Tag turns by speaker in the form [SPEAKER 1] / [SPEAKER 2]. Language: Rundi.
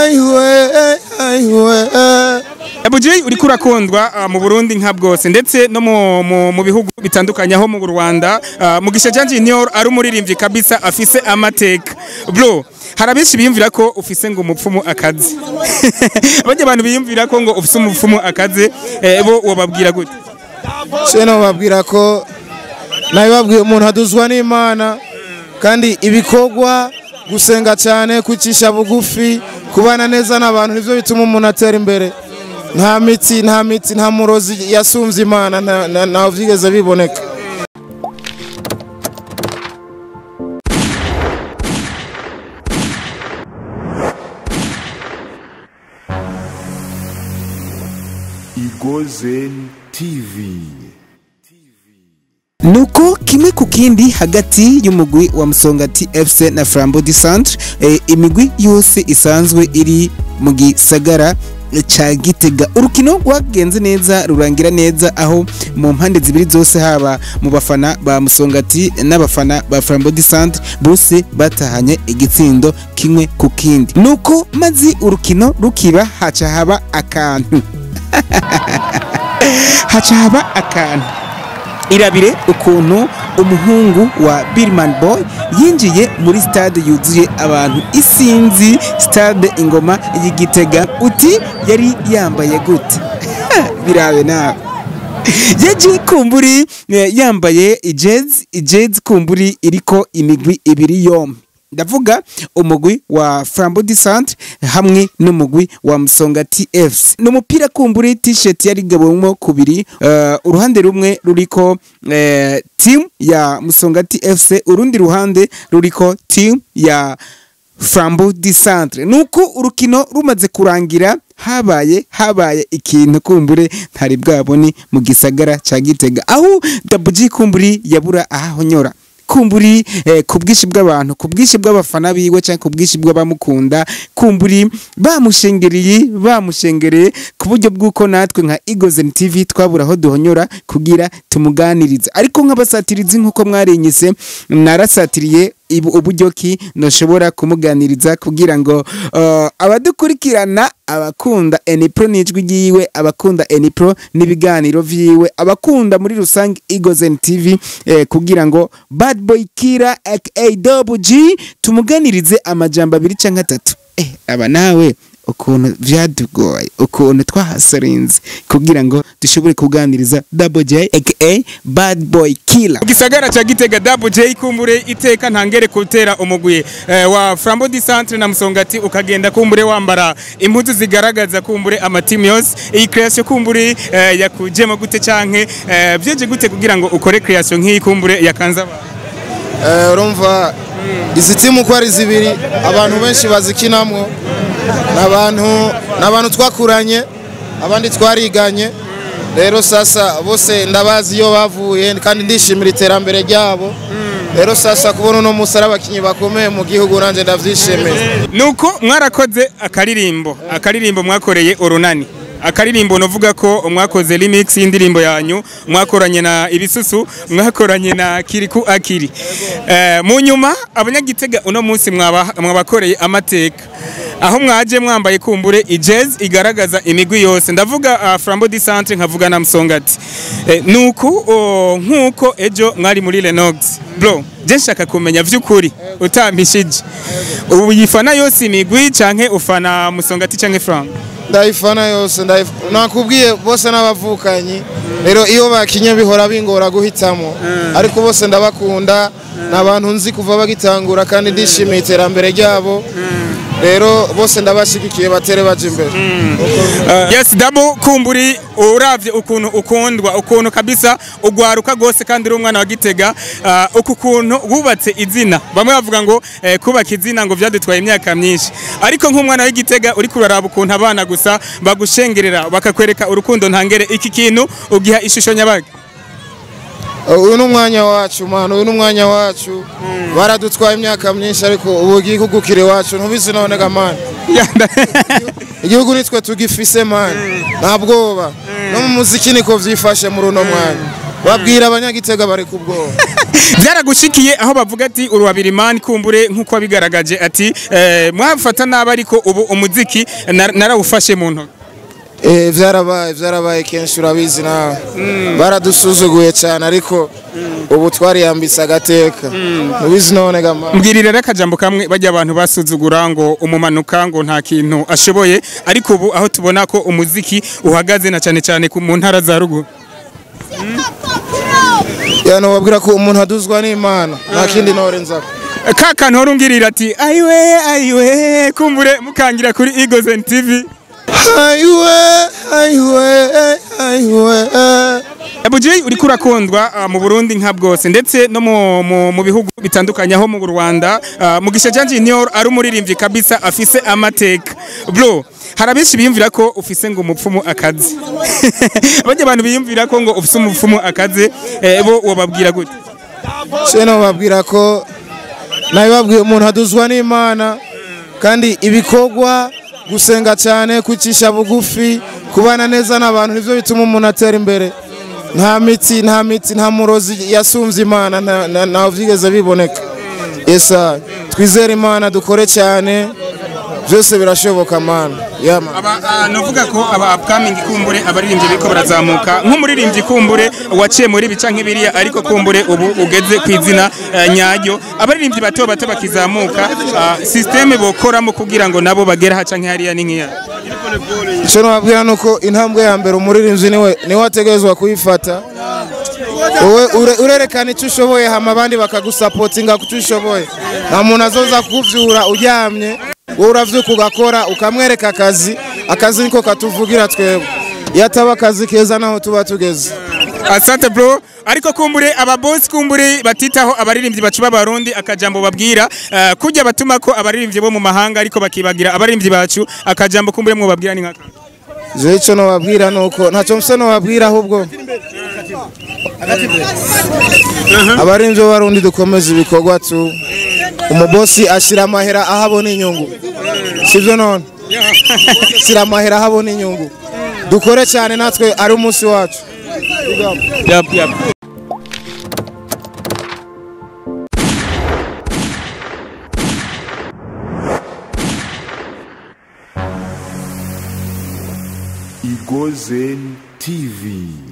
[SPEAKER 1] ayiwe ayiwe
[SPEAKER 2] Double J uriko urakundwa ah, mu Burundi nka bwose ndetse no mu, mu, mu bihugu bitandukanye aho mu Rwanda ah, Mugisha Jean Junior ari umuririmbyi kabisa afise amateka bro hari abenshi biyumvira ko ufise ngo umupfumu akazi abandi abantu biyumvira ko ngo ufise umupfumu akazi eh, bo wababwira gute
[SPEAKER 1] sheno babwira ko nabibabwiye umuntu aduzwa n'imana kandi ibikorwa gusenga cyane kwicisha bugufi kubana neza n'abantu nivyo bituma umuntu atera imbere nta mitsi nta mitsi nta murozi yasumvye imana nta- nta- ntaho vyigeze biboneka
[SPEAKER 3] Igozen TV.
[SPEAKER 4] nuko kimwe ku kindi hagati y'umugwi wa Musongati FC na Flambeau du Centre eh, imigwi yose isanzwe iri mu gisagara ca Gitega urukino rwagenze neza rurangira neza aho mu mpande zibiri zose haba mu bafana ba Musongati n'abafana ba Flambeau du Centre bose batahanye igitsindo kimwe ku kindi nuko mazi urukino rukiba haca haba akantu haca haba akantu irabire ukuntu umuhungu wa Birman Boy yinjiye muri stade yuzuye abantu isinzi stade ingoma y'igitega uti yari yambaye gute birabe nawe yagiye kumburi eh, yambaye ijezi ijezi kumburi iriko imigwi ibiri yombi ndavuga umugwi wa Flambeau du Centre hamwe n'umugwi wa Musongati FC ni umupira kumburi t-shirt yari gabwemo kubiri uh, uruhande rumwe ruriko uh, team ya Musongati FC urundi ruhande ruriko team ya Flambeau du Centre nuko urukino rumaze kurangira habaye habaye ikintu kumbure ntari bwabone mu gisagara ca Gitega aho Double G kumburi yabura ahahonyora kumburi eh, ku bwinshi bw'abantu ku bwinshi bw'abafana biwe cyangwa ku bwinshi bw'abamukunda kumburi bamushengereye bamushengereye ku buryo bw'uko natwe nka Eagles TV twabura aho duhonyora kugira tumuganirize ariko nk'abasatirizi nk'uko mwarinyise narasatiriye ibu uburyo ki nashobora kumuganiriza kugira ngo uh, abadukurikirana abakunda Enipro n'ijwi ryiwe abakunda Enipro n'ibiganiro vyiwe abakunda muri rusange Eagles TV eh, kugira ngo Bad Boy Kira aka Double G tumuganirize amajambo abiri canke atatu eh aba nawe ukuntu vyadugoye ukuntu twahasarinze kugira ngo dushobore kuganiriza Double J aka Bad Boy Killer
[SPEAKER 2] mu gisagara ca Gitega Double J kumbure iteka ntangere kutera umugwi eh, wa Flambeau du Centre na Musongati ukagenda kumbure wambara impuzu zigaragaza kumbure amatimu yose iyi creation kumbure eh, yakujemo gute canke eh, vyeje gute kugira ngo ukore creation nk'iyi kumbure yakanza abantu
[SPEAKER 1] Eh, urumva izi timu uko ari zibiri abantu benshi bazikinamwo ni abantu ni abantu twakuranye abandi twariganye rero sasa bose ndabazi iyo bavuye kandi ndishimira iterambere ryabo rero sasa kubona uno munsi ari abakinnyi bakomeye mu gihugu nanjye ndabyishimiye
[SPEAKER 2] nuko mwarakoze akaririmbo akaririmbo mwakoreye urunani akaririmbo novuga ko mwakoze remix y'indirimbo yanyu mwakoranye na ibisusu mwakoranye na kiriku akiri eh, mu nyuma abanyagitega uno munsi mwaba- mwabakoreye amateka aho mwaje mwambaye kumbure ijez igaragaza imigwi yose ndavuga uh, Flambeau du Centre nkavuga na Msongati eh, nuko oh, nkuko ejo mwari muri Lenox bro je nshaka kumenya vy'ukuri utambishije ubu yifana yose imigwi canke ufana Musongati canke Flambeau
[SPEAKER 1] ndayifana yose ndayif- nakubwiye bose n'abavukanyi rero iyo bakinye bihora bingora guhitamo ariko bose ndabakunda ni abantu nzi kuva bagitangura kandi ndishimiye iterambere ryabo rero bose ndabashyigikiye batere baje imbere
[SPEAKER 2] Uh, yes double kumburi uravye ukuntu ukundwa ukuntu kabisa ugwaruka gose kandi uri umwana wa Gitega uh, uku kuntu wubatse izina bamwe bavuga ngo eh, kubaka izina ngo vyadutwaye imyaka myinshi ariko nk'umwana w'Igitega uri kuraraba ukuntu abana gusa bagushengerera bakakwereka urukundo ntangere iki kintu ugiha ishusho nyabaga
[SPEAKER 1] uyu ni umwanya wacu mwana uyu ni umwanya wacu baradutwaye imyaka myinshi ariko ubu igihugu kiri iwacu ntubizi nonega mani igihugu nitwe tugifise mani nta bwoba no mu muziki niko vyifashe muri uno mwanya babwira abanyagitega bari ku bwoba
[SPEAKER 2] byaragushikiye aho bavuga ati uruwabirimani kumbure nk'uko wabigaragaje ati eh, mwafata nabi ariko ubu umuziki nar- narawufashe mu ntoki
[SPEAKER 1] Eh, vyarabaye vyarabaye kenshi urabizi nawe baradusuzuguye cyane ariko ubu twariyambitse agateka ubizi none gama
[SPEAKER 2] mbwirira rero akajambo kamwe bajya abantu basuzugura ngo umumanuka ngo nta kintu ashoboye ariko ubu aho tubona ko umuziki uhagaze na cyane cyane ku- mu ntara za ruguru
[SPEAKER 1] yano wabwira ko umuntu aduzwa n'imana nta kindi norenzako
[SPEAKER 2] ka kantu wari umbwirira ati ayiwe ayiwe kumbure mukangira kuri Eagles TV
[SPEAKER 1] ayiwe ayiwe ayiwe
[SPEAKER 2] Abuji uriko urakundwa uh, mu Burundi nka bwose ndetse no mu, mu, mu bihugu bitandukanye aho mu Rwanda uh, Mugisha Jean Junior ari umuririmbyi kabisa afise amateka bro hari abenshi biyumvira ko ufise ngo umupfumu akazi bajya abantu biyumvira ko ngo ufise umupfumu akazi eh, bo wababwira gute
[SPEAKER 1] sheno babwira ko nabibabwiye umuntu aduzwa n'imana kandi ibikorwa gusenga cyane kwicisha bugufi kubana neza n'abantu nivyo bituma umuntu atera imbere nta mitsi nta mitsi nta murozi yasumvye imana nta- nta- ntaho vyigeze biboneka esa twizere imana dukore cyane byose birashoboka mana yama
[SPEAKER 2] aba uh, novuga ko aba upcoming kumbure abaririmbyi biriko barazamuka nk'umuririmbyi kumbure waciye muri bica nk'ibiriya ariko kumbure ubu ugeze ku izina uh, nyaryo abaririmbyi bato bato bakizamuka uh, systeme bokoramo kugira ngo nabo bagere haca nk'ihariya ni nk'iya
[SPEAKER 1] icyo nababwira ni uko intambwe ya mbere umuririmbyi niwe niwe ategerezwa kuyifata wowe ure- urerekana icyo ushoboye hama abandi bakagusapotinga ku cyo ushoboye nta muntu azoza kukuvyura uryamye wowe uravyuka ugakora ukamwereka akazi akazi niko katuvugira twebwe iyo ataba akazi keza naho tuba tugeze
[SPEAKER 2] asante bro ariko kumbure aba boss kumbure batitaho abaririmbyi bacu b'abarundi akajambo babwira uh, kujya batuma ko abaririmbyi bo mu mahanga ariko bakibagira abaririmbyi bacu akajambo kumbure mwo babwira ni nkaka
[SPEAKER 1] jewe icyo nobabwira ni uko ntacyo mfise nobabwira ahubwo abarinzi b'abarundi dukomeza ibikorwa tu umubosi ashyira amahera aho abona inyungu sibyo none shyira amahera aho abona inyungu dukore cyane natwe ari umunsi wacu
[SPEAKER 2] yap yap
[SPEAKER 3] Igozen TV.